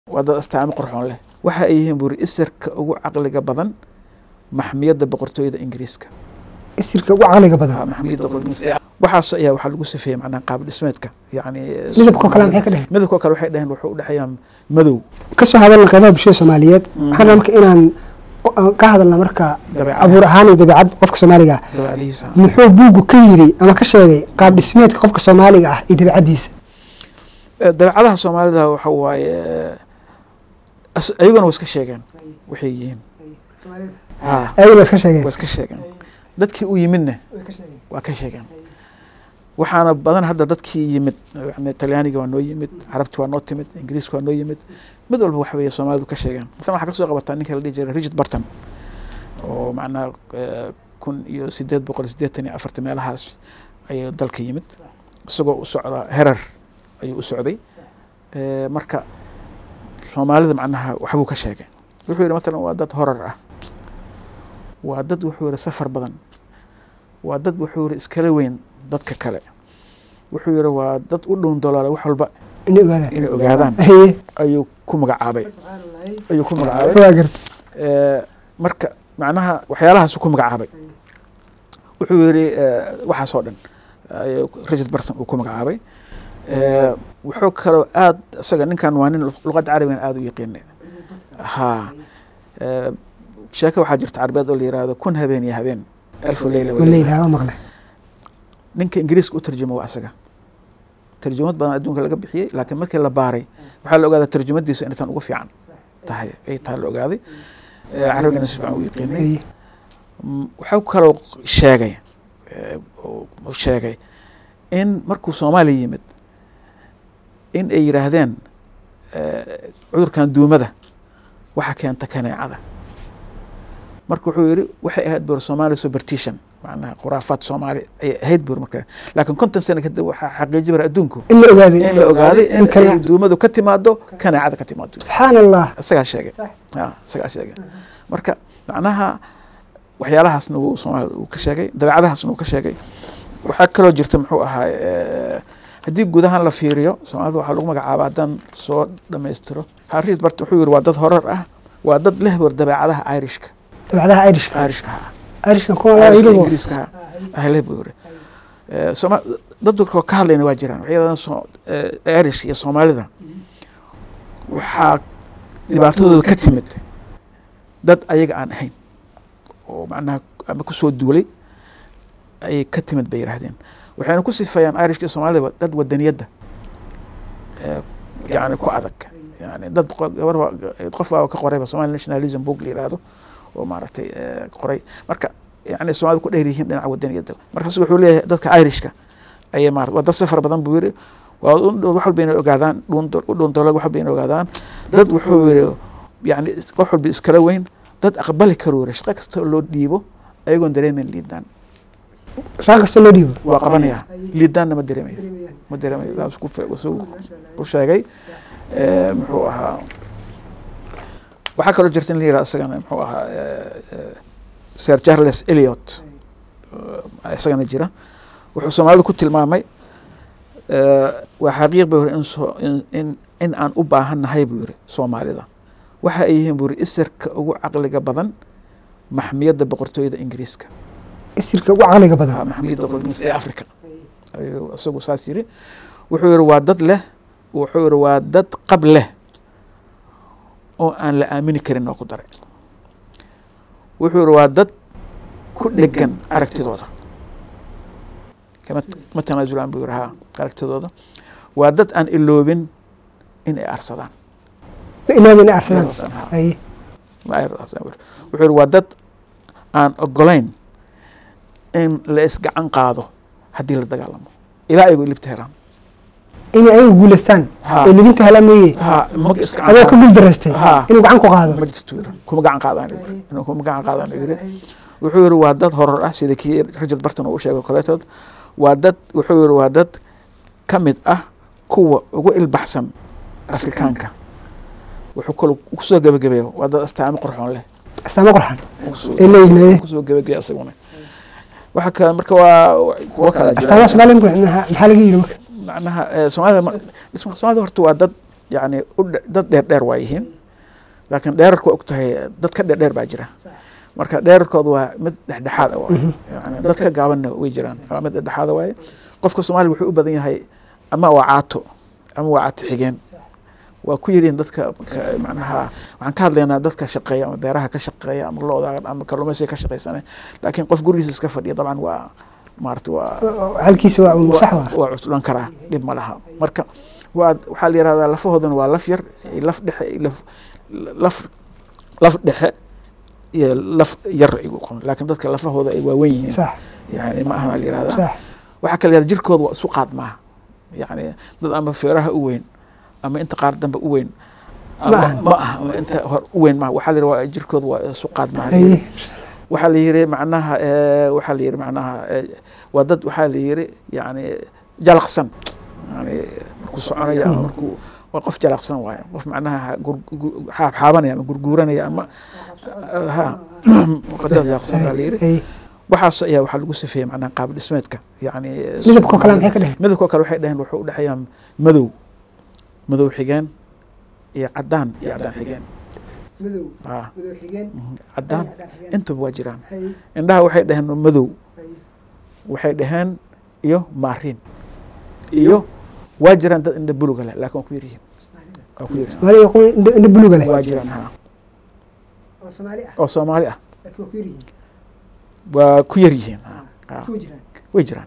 waa dad astaamo qorxoon leh waxa ay yihiin buuri isirka ugu caqliga badan maxmiyadda boqortooyada ingiriiska isirka ugu caqliga badan maxmiyadda boqortooyada waxaas ayaa waxaa lagu sifeeyey macnaha qaab dhismeedka yani midabkoo kale maxay ka dheheen midabkoo kale waxay dhaheen wuxuu u dhexeeyaa madow kasoo hadalna qeybaha bulshada soomaaliyeed waxaan rabaa marka inaan o- ka hadalna marka dabeecadaha abuur ahaan iyo dabeecad qofka soomaaliga ah dabeecadihiisa muxuu buuggu ka yiri ama ka sheegay qaab dhismeedka qofka soomaaliga ah iyo dabeecaddiisa Eh, dabeecadaha soomaalida waxa waaye eh, as- ayaguna waa iska sheegeen waxay yihiin ha ayagana iska sheegeen waa iska sheegeen dadkii u yimidna waa ka sheegeen waxaana badan hadda dadkii yimid yani talyaaniga waa noo yimid carabti waa noo timid ingiriiska waa noo yimid mid walba waxa weeye soomaalidu ka sheegeen masalan waxaa kasoo qabataa ninka la dhihi jiray richard barton oo macnaha eh, kun iyo sideed boqol sideetan iyo afarta meelahaas ayuu dalka yimid isagoo u socda herar ayuu u socday Eh, marka soomaalida macnaha waxbuu ka sheegay wuxuu yihi masalan waa dad horar ah waa dad wuxuu yihi safar badan waa dad wuxuu yihi iskala weyn dadka kale wuxuu yihi waa dad u dhown dolaala wax walba inay ogaadaan inay ogaadaan haye ayuu ku magacaabay ayuu ku magacaabay waa garta Eh, marka macnaha waxyaalahaasuu ku magacaabay wuxuu yihi eh, waxaas oo dhan ayuu richard barton uu ku magacaabay Eh, wuxuu kaloo aad isaga ninkan waa nin luqadda carabigan aada u yaqiinay ha Eh, sheeke waxaa jirta carabeed oo la yihahdo kun habeen iyo habeen alfu leyla wa leyla. waleyla waa maqle ninka ingiriiska u tarjuma waa asaga tarjumad badan adduunka laga bixiyey laakiin markii la baaray waxaa la ogaadaa tarjumadiisu inay tan ugu fiican tahay ay tahay la ogaaday Eh, carabigana si fiican u yaqiinay haye Mm, wuxuu kaloo sheegay eh, oo- uu sheegay in markuu soomaaliya yimid in ay yidhaahdeen eh, cudurkan duumada waxa keenta kaneecada marka wuxuu yihi waxay ahayd bur soomaali superstition macnaha khuraafaad soomaali ayay ahayd bur marka laakiin konton sano kadib waxaa xaqiiji bara adduunku in la ogaaday in la ogaaday in kale ay duumadu ka timaado kaneecada ka timaado subxaan allah isagaa sheegay ya isagaa sheegay marka macnaha waxyaalahaasna wuu soomaalida uu ka sheegay dabeecadahaasna uu ka sheegay waxaa kaloo jirta muxuu ahaa eh, haddii gudahan la fiiriyo soomaalida waxaa lagu magacaaba haddaan soo dhammaystiro haris bart wuxuu yihi waa dad horar ah waa dad leh war dabeecadaha irishka dabeecadaha irishka irishka ha irishkan kuwa laa irishka yidhibo ingiriiska ha ah leh buu yiri Eh, Sooma- dad dadkoo ka hadlayna waa jiraan waxyadan soo eh, irishka iyo soomaalida waxaa dhibaatadooda ka timid dad ayaga aan ahayn oo macnaha ama kusoo duulay ayay ka timid bay yidhaahdeen waxayna ku sifeeyaan irishka iyo soomaalida dad wadaniyadda eh, yani ku adag yani dad qo- gabar waa- qof waa ka qorayba somali nationalism book la yidhaahdo oo maaragtay eh, qoray marka yani soomaalida ku dheer yihiin dhinaca wadaniyadda markaas wuxuu leeyahay dadka irishka ayay maarata waa dad safar badan buu yiri waa u dhow- wax walba inay ogaadaan dhuun- u dhuuntoolag wax walba inay ogaadaan dad wuxuu yiri yani is- wax walba iskala weyn dad aqbali karuu yiri shaqo kasta oo loo dhiibo ayagoon dareemeyn liidaan shaqa kasta loo dhiibo waa qabanaya liidaanna ma dareemayo ma dareemayo saas ku fe- isuu ku sheegay Eh, muxuu ahaa waxaa kaloo jirta in la yihahdo isagana muxuu ahaa eh, eh, sir charles eliot eh, isagana jira wuxuu soomaalida ku tilmaamay eh, waa xaqiiq buu yiri in soo- in- in in aan u baahannahay buu yiri soomaalida waxa ay yihiin buu yiri isirka ugu caqliga badan maxmiyadda boqortooyada ingiriiska isirka ugu caqliga badan ah, maxmiyadda boqortooyada ee africa ayuu isagu saas yiri wuxuu yiri waa dad leh wuxuu yiri waa dad qab leh oo aan la aamini karin oo ku daray wuxuu yiri waa dad ku dhegan aragtidooda kama ma tanaasulaan buu yiri ha aragtidooda waa dad aan iloobin in ay arsadaan ma ilaabi inay arsadaan Ha. haye Ma ay arsadaan buu yiri. wuxuu yiri waa dad aan ogolayn in la isgacan qaado haddii la dagaalamo ilaa aygu ilibta helaan inay ayagu guulaystaan Ha. ee libinta helaan mooye ha ma isgacan adoo ka qaado. guul daraystay Ha. inuu gacan ku qaado ma jirto yiri kuma gacan qaadaan yiri inuu kuma gacan qaadaan yiri wuxuu yiri waa dad horor ah sida kii Richard Barton uu sheegay kaleetood waa dad wuxuu yiri waa dad ka mid ah kuwa ugu ilbaxsan afrikaanka wuxuu kaloo kusoo gabagabeeyo waa dad astaamo qurxoon leh astaamo qorxan kusoo ay leeyihiin haye kusoo gabagabeeyo asaguna waxa kale marka waa kuwa kala jira astaamaha soomaaliya maxaa maxaa laga yidhi marka macnaha eh, soomaalida ma- dhismaha soomaalida horta waa dad yani u dhe- dad dheer dheer waa yihiin laakiin dheerarka waa og tahay dad ka dheer dheer baa jira marka dheerarkooda waa mid dhexdhexaad ah waaye yani dad ka gaabanna way jiraan waa mid dhexdhexaada waaye qofka soomaaliga wuxuu u badan yahay ama waa caato ama waa caato xigeen waa ku yiriin dadka ka- macnaha waxaan ka hadlaynaa dadka shaqeeya ama beeraha ka shaqeeya ama looda ama kalluumaysiga ka shaqeysana laakiin qof gurigiisa iska fadhiya dabcan waa maarata waa halkiisa waa un sax waa waa cuslan karaa dhib ma laha marka waa waxaa la yihahdaa lafahoodana waa laf yar iyo laf dhexe iyo laf laf laf dhexe iyo laf yar igu qoran laakiin dadka lafahooda ay waawen yihiin sax yani ma ahana la yihahdaa sax waxaa kala yihahda jirkooda waa isu qaad maaha yani dad ama feeraha u weyn ama inta qaar dambe u weyn ama Ma ahan. ma aha ama inta hor u weyn maaha waxaa la yidhi waa jirkooda waa isu qaad maaha haye waxaa la yiri macnaha eh, waxaa la yiri macnaha eh, waa dad waxaa la yiri yani jalaqsan yani markuu soconaya ama markuu waa qof jalaqsan waaye qof macnaha gur- gu- xaab xaabanaya ama gurguuranaya ama ha dad jalaqsan baa la yiri haye waxaas ayaa waxaa lagu sifeeyey macnaha qaab dhismeedka yani midabkoo kale maxay ka dheheen midabkoo kale waxay dhaheen wuxuu udhexeeyaa madow madow xigeen iyo cadaan iyo cadaan xigeen madow ah madow xigeen cadaan intuba waa jiraan indhaha waxay dhaheen madow waxay dhaheen iyo maariin iyo waa jiraan dad indha buluga leh laakiin waa ku yaryihiin waa ku yaryihiin soomaaliga kuwa indho indho buluga leh waa jiraan ha oo soomaali ah oo soomaali ah laakiin waa ku yaryihiin waa ku yaryihiin ha ha kuwa jiraan way jiraan